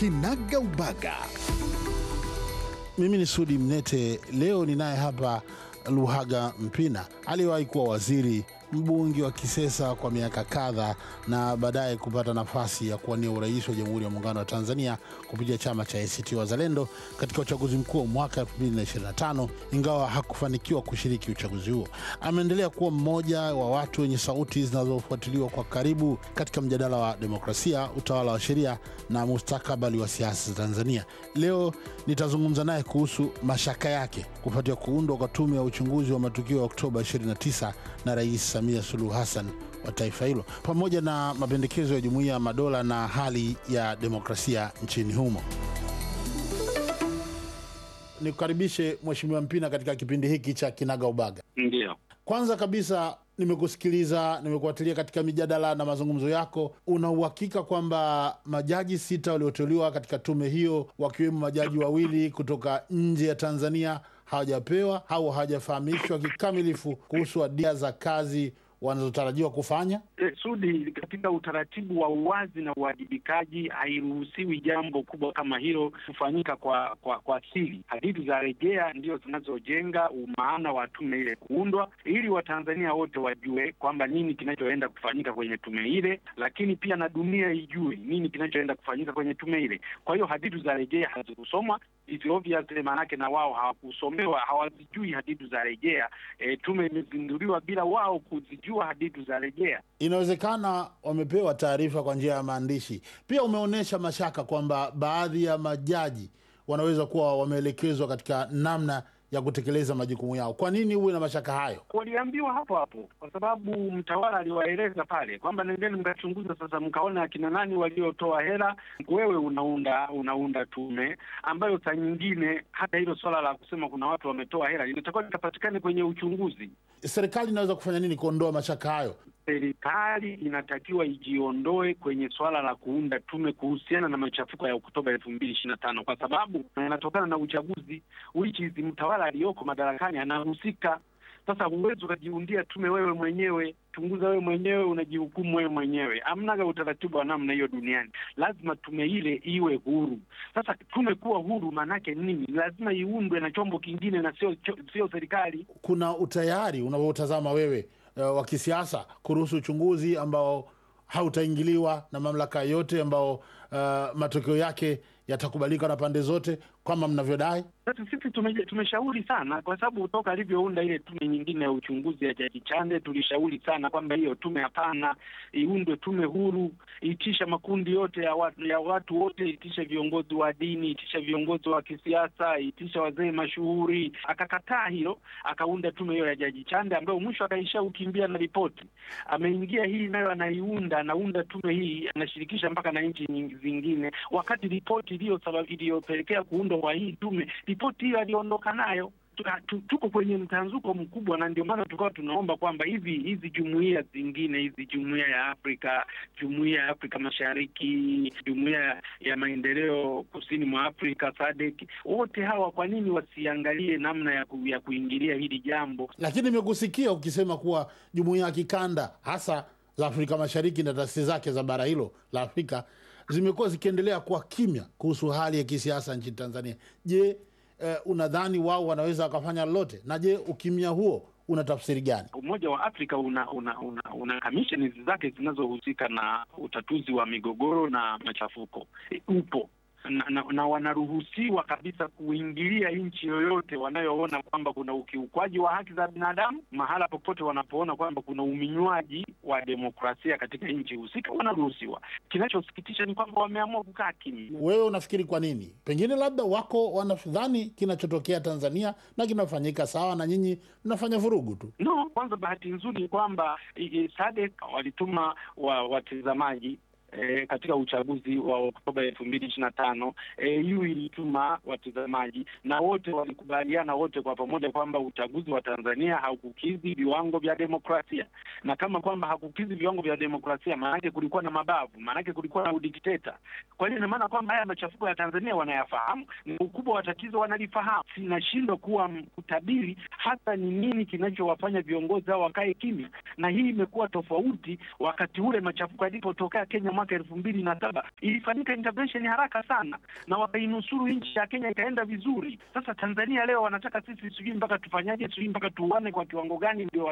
Kinaga Ubaga. Mimi ni Sudi Mnete. Leo ninaye hapa Luhaga Mpina, aliyewahi kuwa waziri, mbunge wa Kisesa kwa miaka kadhaa, na baadaye kupata nafasi ya kuwania urais wa Jamhuri ya Muungano wa Tanzania kupitia chama cha ACT Wazalendo katika uchaguzi mkuu wa mwaka 2025 ingawa hakufanikiwa kushiriki uchaguzi huo. Ameendelea kuwa mmoja wa watu wenye sauti zinazofuatiliwa kwa karibu katika mjadala wa demokrasia, utawala wa sheria na mustakabali wa siasa za Tanzania. Leo nitazungumza naye kuhusu mashaka yake kufuatia kuundwa kwa tume ya uchunguzi wa matukio ya Oktoba 29 na Rais Samia Suluhu Hassan wa taifa hilo pamoja na mapendekezo ya Jumuiya ya Madola na hali ya demokrasia nchini humo. Nikukaribishe Mheshimiwa Mpina katika kipindi hiki cha Kinaga Ubaga. Ndio, Kwanza kabisa nimekusikiliza, nimekufuatilia katika mijadala na mazungumzo yako. Una uhakika kwamba majaji sita walioteuliwa katika tume hiyo, wakiwemo majaji wawili kutoka nje ya Tanzania, hawajapewa au hawajafahamishwa kikamilifu kuhusu adia za kazi wanazotarajiwa kufanya? e, Sudi, katika utaratibu wa uwazi na uwajibikaji hairuhusiwi jambo kubwa kama hilo kufanyika kwa kwa kwa siri. Hadithi za rejea ndio zinazojenga umaana wa tume ile kuundwa, ili Watanzania wote wajue kwamba nini kinachoenda kufanyika kwenye tume ile, lakini pia na dunia ijue nini kinachoenda kufanyika kwenye tume ile. Kwa hiyo hadithi za rejea hazikusomwa It's obvious, maanake na wao hawakusomewa, hawazijui hadithi za rejea. E, tume imezinduliwa bila wao kuzijua hadithi za rejea. Inawezekana wamepewa taarifa kwa njia ya maandishi. Pia umeonyesha mashaka kwamba baadhi ya majaji wanaweza kuwa wameelekezwa katika namna ya kutekeleza majukumu yao. Kwa nini uwe na mashaka hayo? Waliambiwa hapo hapo, kwa sababu mtawala aliwaeleza pale kwamba nendeni mkachunguza sasa, mkaona akina nani waliotoa hela. Wewe unaunda unaunda tume ambayo saa nyingine hata hilo swala la kusema kuna watu wametoa hela linatakiwa likapatikane kwenye uchunguzi. Serikali inaweza kufanya nini kuondoa mashaka hayo? Serikali inatakiwa ijiondoe kwenye swala la kuunda tume kuhusiana na machafuko ya Oktoba elfu mbili ishirini na tano kwa sababu yanatokana na uchaguzi which is mtawala aliyoko madarakani anahusika. Sasa huwezi ukajiundia tume wewe mwenyewe, chunguza wewe mwenyewe, unajihukumu wewe mwenyewe. Amnaga utaratibu wa namna hiyo duniani. Lazima tume ile iwe huru. Sasa tume kuwa huru maanake nini? Lazima iundwe na chombo kingine na sio sio serikali. Kuna utayari unavyotazama wewe uh, wa kisiasa kuruhusu uchunguzi ambao hautaingiliwa na mamlaka yote, ambao uh, matokeo yake yatakubalika na pande zote kama mnavyodai? Sasa sisi tume, tumeshauri sana kwa sababu toka alivyounda ile tume nyingine ya uchunguzi ya Jaji Chande tulishauri sana kwamba hiyo tume hapana, iundwe tume huru, itisha makundi yote ya watu, ya watu wote, itisha viongozi wa dini, itisha viongozi wa kisiasa, itisha wazee mashuhuri. Akakataa hilo, akaunda tume hiyo ya Jaji Chande ambayo mwisho akaisha ukimbia na ripoti. Ameingia hii nayo anaiunda, anaunda tume hii, anashirikisha mpaka na nchi zingine, wakati ripoti iliyopelekea kuundwa kwa hii tume ripoti hiyo aliondoka nayo. Tuko kwenye mtanzuko mkubwa, na ndio maana tukawa tunaomba kwamba hivi hizi jumuiya zingine hizi, jumuiya ya Afrika, jumuiya ya Afrika Mashariki, jumuiya ya maendeleo kusini mwa Afrika SADC, wote hawa kwa nini wasiangalie namna ya, ku, ya kuingilia hili jambo? Lakini nimekusikia ukisema kuwa jumuiya ya kikanda hasa za Afrika Mashariki na taasisi zake za bara hilo la Afrika zimekuwa zikiendelea kuwa kimya kuhusu hali ya kisiasa nchini Tanzania. Je, eh, unadhani wao wanaweza wakafanya lolote? Na je, ukimya huo una tafsiri gani? Umoja wa Afrika una una una, una kamisheni zake zinazohusika na utatuzi wa migogoro na machafuko e, upo na, na, na wanaruhusiwa kabisa kuingilia nchi yoyote wanayoona kwamba kuna ukiukwaji wa haki za binadamu, mahala popote wanapoona kwamba kuna uminywaji wa demokrasia katika nchi husika, wanaruhusiwa. Kinachosikitisha ni kwamba wameamua kukaa kimya. Wewe unafikiri kwa nini? Pengine labda wako wanadhani kinachotokea Tanzania na kinafanyika sawa, na nyinyi mnafanya vurugu tu. No, kwanza bahati nzuri ni kwamba SADC walituma wa watazamaji E, katika uchaguzi wa Oktoba elfu mbili ishirini na tano EU ilituma watazamaji na wote walikubaliana wote kwa pamoja kwamba uchaguzi wa Tanzania haukukidhi viwango vya demokrasia, na kama kwamba hakukidhi viwango vya demokrasia, maanake kulikuwa na mabavu, maanake kulikuwa na udikteta. Kwa hiyo ina maana kwamba haya machafuko ya Tanzania wanayafahamu, na ukubwa wa tatizo wanalifahamu. Sinashindwa kuwa kutabiri hasa ni nini kinachowafanya viongozi hao wakae kimya, na hii imekuwa tofauti wakati ule machafuko yalipotokea Kenya mwaka elfu mbili na saba ilifanyika intervention haraka sana na wakainusuru nchi ya Kenya ikaenda vizuri. Sasa Tanzania leo wanataka sisi sijui mpaka tufanyaje, sijui mpaka tuuane kwa kiwango gani ndio